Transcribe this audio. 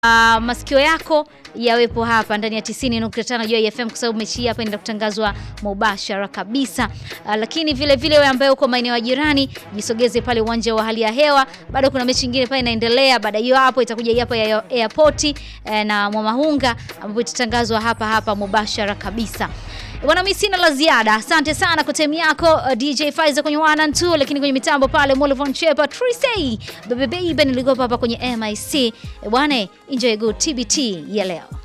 uh, masikio yako yawepo hapa ndani ya 90.5 Joy FM kwa sababu mechi hii hapa inaenda kutangazwa mubashara kabisa. Uh, lakini vile vile wewe ambaye uko maeneo ya jirani jisogeze pale uwanja wa hali ya hewa, bado kuna mechi nyingine pale inaendelea. Baada hiyo hapo itakuja hapa ya airport eh, na Mwamahunga ambapo itatangazwa hapa hapa mubashara kabisa. Bwana, mimi sina la ziada. Asante sana kwa time yako uh, DJ Faiza kwenye 1 and 2, lakini kwenye mitambo pale Molivon Chepa Trisay Bebe Baby nilikuwa hapa kwenye MIC. Bwana, enjoy good TBT ya leo.